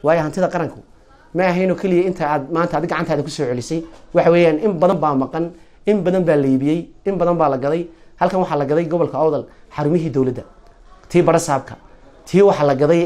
waayo hantida qaranku ma ahaynoo keliya inta aad maanta adi gacantaada kusoo celisay waxa weeyaan in badan baa maqan in badan baa la iibiyey in badan baa la gaday halkan waxaa la gaday gobolka awdal xarumihii dowladda tii barasaabka tii waxaa la gaday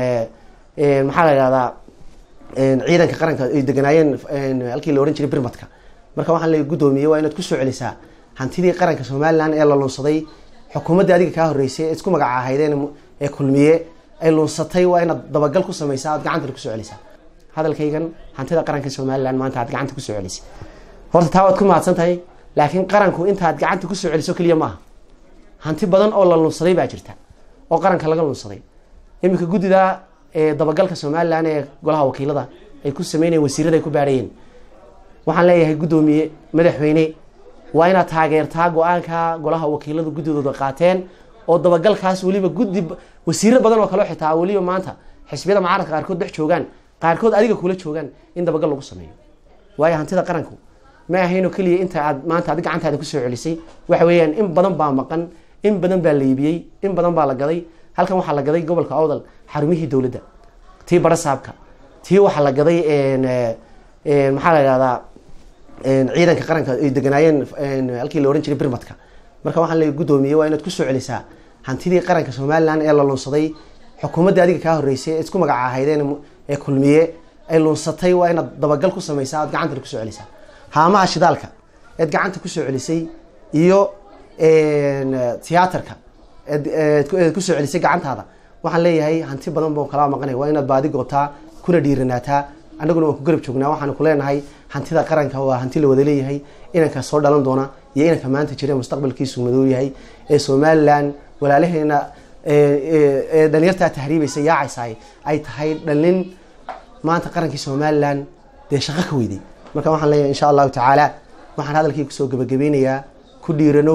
maxaa la yidhahdaa ciidanka qaranka ay deganaayeen halkii la ohan jiray birmadka marka waxaan la guddoomiyey waa inaad kusoo celisaa hantidii qaranka somalilan ee la lunsaday xukuumaddii adiga kaa horreysay ee isku magaca ahaydeen ee kulmiye ay lunsatay waa inaad dabagal ku samaysaa aad gacantana kusoo celisaa hadalkaygan hantida qaranka somalilan maanta aad gacanta kusoo celisay horta taa waad ku mahadsan tahay laakiin qaranku intaad gacanta kusoo celiso keliya maaha hanti badan oo la lunsaday baa jirta oo qaranka laga lunsaday iminka guddida dabagalka somalilan ee golaha wakiilada ay ku sameynayeen wasiirada ay ku baarayeen waxaan leeyahay guddoomiye madaxweyne waa inaad taageertaa go-aanka golaha wakiiladu guddidooda qaateen oo dabagalkaas weliba guddi wasiiro badan oo kaleo xitaa weliba maanta xisbiyada mucaaradka qaarkood dhex joogaan qaarkood adiga kula joogaan in dabagal lagu sameeyo waayo hantida qaranku ma ahaynoo keliya inta aad maanta adi gacantaada kusoo celisay waxa weeyaan in badan baa maqan in badan baa la iibiyey in badan baa la gaday halkan waxaa la gaday gobolka awdal xarumihii dowladda tii barasaabka tii waxaa la gaday maxaa la yidhahdaa ciidanka qaranka ay deganaayeen halkii la ohan jiray birmadka marka waxaan la guddoomiyey waa inaad kusoo celisaa hantidii qaranka somalilan ee la lunsaday xukuumaddii adiga kaa horreysay ee isku magaca ahaydeen ee kulmiye ay lunsatay waa inaad dabagal ku samaysaa aad gacantana kusoo celisaa haamaha shidaalka eed gacanta kusoo celisay iyo tiyaatarka eed kusoo celisay gacantaada waxaan leeyahay hanti badan boo kalaa maqanay waa inaad baadi gootaa kuna dhiiranaataa annaguna waan ku garab joognaa waxaanu ku leenahay hantida qaranka waa hanti la wada leeyahay inanka soo dhalan doona iyo inanka maanta jira mustaqbalkiisu madow yahay ee somalilan walaalaheena ee dhalinyartaa tahriibaysa yaacaysaay ay tahay dhalin maanta qarankii somalilan dee shaqo ka weyday marka waxaan leeyahay insha allahu tacaala waxaan hadalkii kusoo gabagabeynayaa ku dhiiranow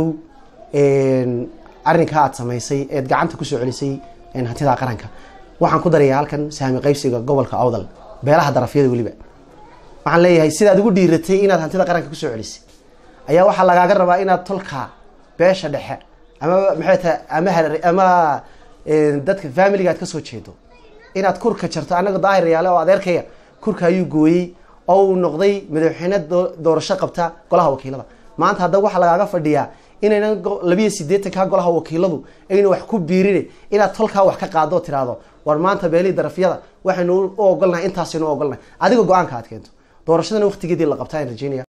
arrinkaa aad samaysay eed gacanta kusoo celisay hantida qaranka waxaan ku darayaa halkan saami qaybsiga gobolka awdal beelaha darafyada weliba waxaan leeyahay sidaad ugu dhiiratay inaad hantida qaranka kusoo celisay ayaa waxaa lagaaga rabaa inaad tolka beesha dhexe ama maxay tahay ama ama dadka familiga aad kasoo jeedo inaad kurka jarto anaga daahir yaale oo adeerkaya kurka ayuu gooyey oo uu noqday madaxweyne doorasho qabta golaha wakiilada maanta haddaba waxaa lagaaga fadhiyaa inaynan labiyo sideetanka golaha wakiiladu ayna wax ku biirine inaad tolkaa wax ka qaado tiraahdo war maanta beelihii darafyada waxaynu u ogolnahay intaasaynu u ogolnahay adiga go-aanka aad keento doorashadana waqtigeedii la qabtaa aan rajeynaya